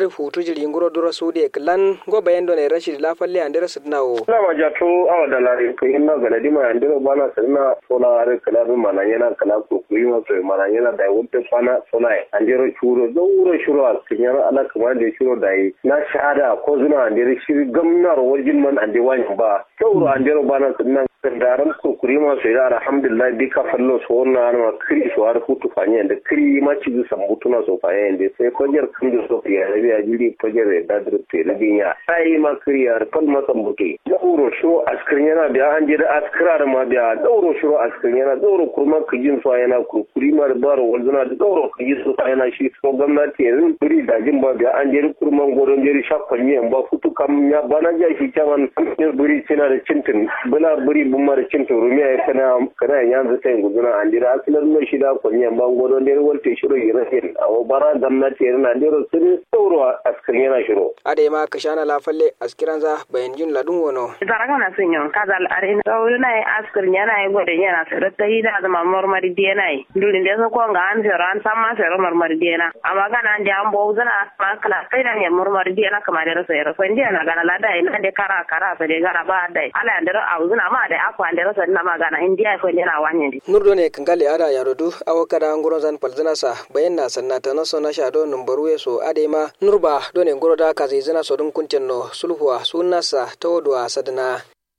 adu futu jiri nguro duro sude klan go bayan do ne rashid la falle andira sidnawo na ma ja to awa da lare ko inna ga nadi ma andira bana sanna sola are kala du mana yana kala ko kuyi ma so mana yana da wutte fana sola andira churo do wuro shuro al kinyara ala kuma da shuro da yi na shahada ko zuna andira shiri gamnar wajin man ande wani ba sauro andira bana sanna daran kurkuri ma sai da alhamdulillah bi ka fallo so na ma kiri so har kutu fanye da kiri ma ci su sambutu na so fanye da sai fajar kan da so ya rabi ya jiri fajar da da te da binya sai ma kiri ya fal ma sambutu da uro shiro askirin yana biya an je da askira da ma biya da uro shiro askirin yana da uro kurma kijin so yana kurkuri ma da baro wanzuna da uro kijin so yana shi so gwamnati yanzu kuri da jin ba biya an je kurman godon jeri shakkan yin ba futu kam ya bana ja shi kaman buri cina da cintin bula buri bumar cin turumiya ya kana kana yanzu sai guduna an dira asilar mai shida kunyan bango don dai walte shiro yirahin awo bara gwamnati yana dira sun sauro askar yana shiro ade ma kashana la falle askiran za bayan jin ladun wono zaraka na sun yon kazal are sauro na askar yana yi gode yana sai ta yi da zama marmari da yana yi durin da so ko ga an fero an san ma fero marmari da yana amma kana an da an bo zana ma kala kai da ne marmari da yana kamar da rasa rasa inda yana gana lada ina da kara kara fa da gara ba dai ala da a uzuna ma da akwa da rasa na magana indiya ko yana wanye di nurdo ne kangale ada yarodu awakada ngoro zan palzina sa bayan na sanna ta naso na shado numbaru yeso ade ma nurba done ngoro da kazi zina so dun kuntenno sulhuwa sunasa tawdwa sadna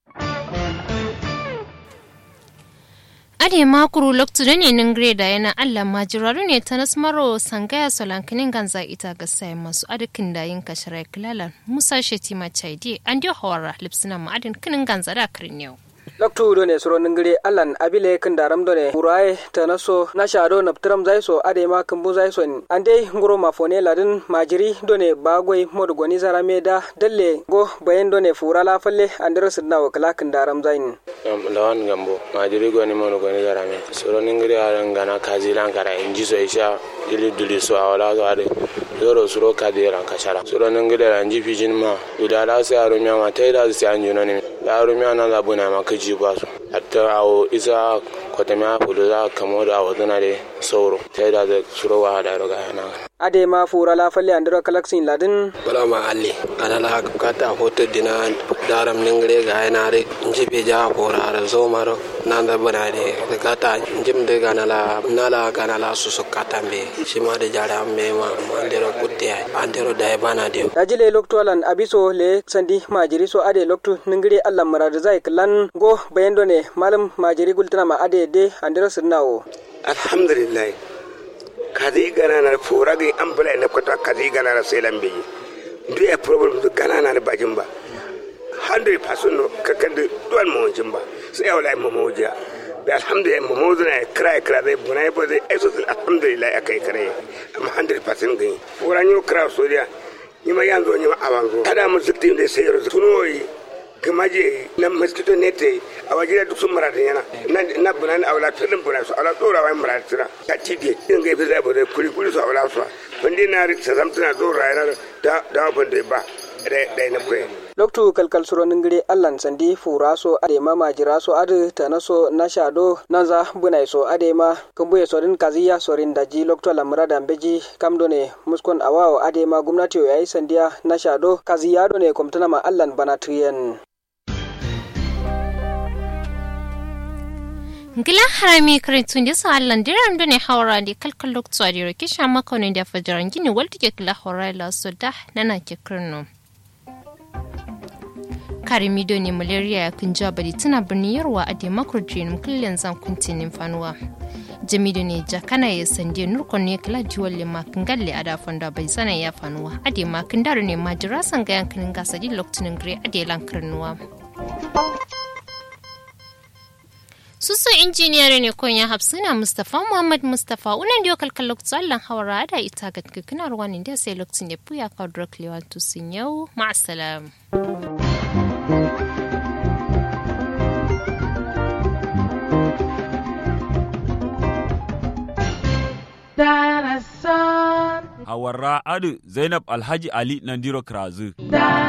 ade makuru loktu da ne nin greda yana allah majiraru ne ta nasmaro sangaya solankinin ganza ita ga sai masu adikin da yin kashirai kilalan musa shetima chaidi an dio hawara lipsina ma'adin kinin ganza da kirin yau loktu do ne suro ningire allan abile kan daram do ne uraye ta naso na shado na ptram zaiso ade ma kambu zaiso ande nguro mafone ladin majiri do ne bagoi modu goni zara meda dalle go bayan do ne fura la falle andira sidna wa kala kan daram zain lawan gambo majiri goni modu goni zara me suro ningire aran gana kazi lan kara inji so isha ili duli so awala so ade zoro suro kadi ran kashara suro ningire ran ji fijin ma udala sai arumya ma taida sai anjuno ne da arumya na labuna ma kaji ji ba su hatta awo isa kwatamiya fudu za kamo da awo zana da sauro ta yi da zai suro wa da roga yana ade ma fura la falle andiro kalaksin ladin bala ma alle ana la kata hoto dina daram ningre ga yana re njibe ja fora ara zo maro nan da bana de kata njim de ga nala nala ga nala susu kata mbe shima de jara mbe ma andero kutte andero da bana de dajile lokto alan abiso le sandi majiri so ade lokto ningre allah marada zai klan go bayando ne malam majiri gultana ma ade de andiro sirnawo alhamdulillah kadi gana na fura ga ambula na kwata kadi gana na sai lambe duk ya problem duk gana na bajin ba 100% no kakan da duwan mawajin ba sai wala mu mawajiya da alhamdulillah mu mawajin ya kira kira dai buna ya bazai aiso alhamdulillah ya kai kare amma 100% gani fura ni kira so dia ni ma yanzu ni ma awanzo kada mu zikti da sai yaro tunoyi gamaje na mosquito nete a waje duk sun marata yana na buna na awla filin buna su awla dora wa marata tira ka tide in ga fi zai bude kuri kuri su awla su wanda na rikta zamtuna dora yana da da ban da ba da na koyi loktu kalkal suro ningire allan sandi fura so ade ma majira so ade tana so na shado nanza bunai so ade ma kumbuye sorin kaziya sorin daji loktu lamra da beji kamdo ne muskon awawo ade ma gwamnati yayi sandiya na shado kaziya do ne komtana ma allan bana tuyen ngila harami karintun da sa allan diram da ne hawara da kalkal loktu a diro kisha makonin da fajaran gini walta ke kila hawara la so da nana ke kirno karimi ne malaria ya kun jabari tana birnin yarwa a demakar dream kullum zan kuntinin fanuwa jamido ne jakana ya sande nurkon ne kala diwal le makin galle a dafon da bai sana ya fanuwa a de makin daru ne ma jira san ga yankanin gasa di lokacin gre a de lankarnuwa susu injiniyar ne kon ya hafsuna mustafa muhammad mustafa unan diyo kalkal lokacin allan hawara da ita ga kikinar wani da sai lokacin da puya ka drok lewan tusin yau ma'asalam. Hawarra Adu Zainab Alhaji Ali Nandiro Krazu.